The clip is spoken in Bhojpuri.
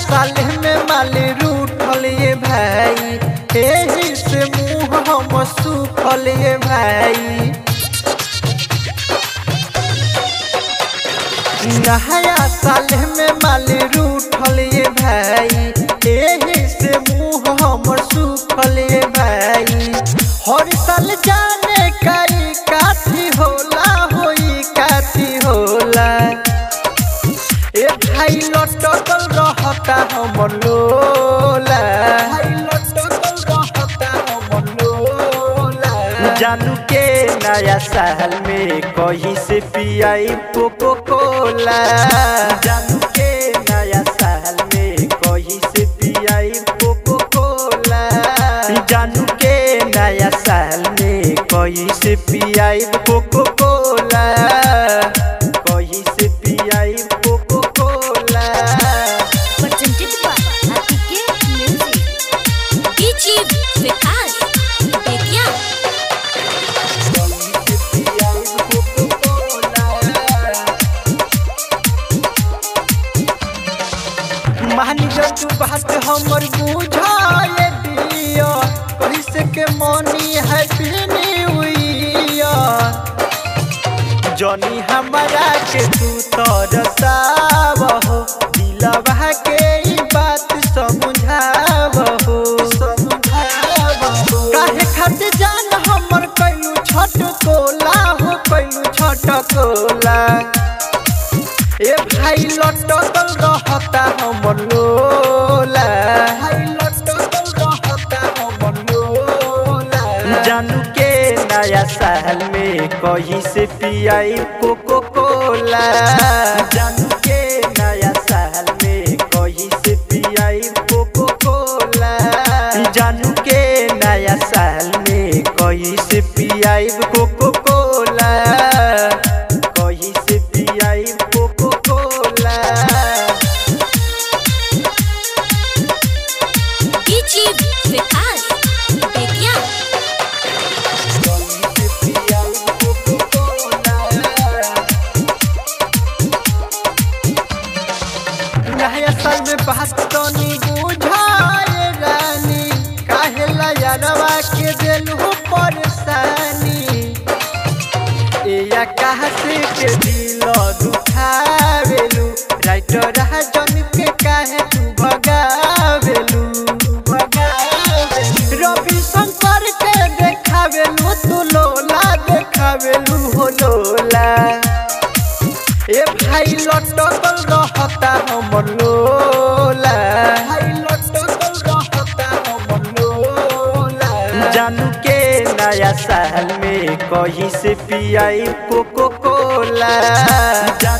साल में माल रूठल ये भाई एही से मुंह हम सूखल ये भाई नया साल में माल रूठल ये भाई एही से मुंह हमर सूखल ये भाई हर साल जाने कई काथी होला होई काथी होला ए भाई लटकल रहता हमर लोला भाई लटकल रहता हमर लोला जानू के नया साल में कहीं से पियाई कोको कोला जानू के नया साल में कहीं से पियाई कोको कोला जानू के नया साल में कहीं से पियाई कोको कोला कहीं से पियाई Coca Cola presented by Atike Music. DJ Vikas Betia. कहीं से पियाई कोको कोला महानिजर तू बात हमर बुझाए दिया कहीं से के मनी हैप्पी न्यू ईयर जनी हमरा के तू तरसाव हो दिलवा के ई बात समझाव हो समझाव हो काहे खातिर जान हमर कैलू छट कोला हो कैलू छट कोला ए भाई लटकल रहता हमर लोला भाई लटकल रहता हमर लोला जानू के नया साल में कहीं से पियाई कोको कोला जानू के नया साल में कहीं से पियाई कोको कोला जानू के नया साल में कहीं से पियाई कोको कोला कहीं से पियाई Coca Cola DJ Vikas Betia. कहीं से पियाई कोको कोला नया साल में बात तनी बुझाए रानी काहे ला यारवा के दिल हो परेशानी एया कहा से के दिल दुखावेलू राइटर जन के काहे तू भगावेलू भगावेलू रवि शंकर के देखावेलू तू लोला देखावेलू हो लोला ए भाई लटकल रहता हमर लोला भाई लटकल रहता हमर लोला जानू के नया साल में कहीं से पियाई कोको कोला जानू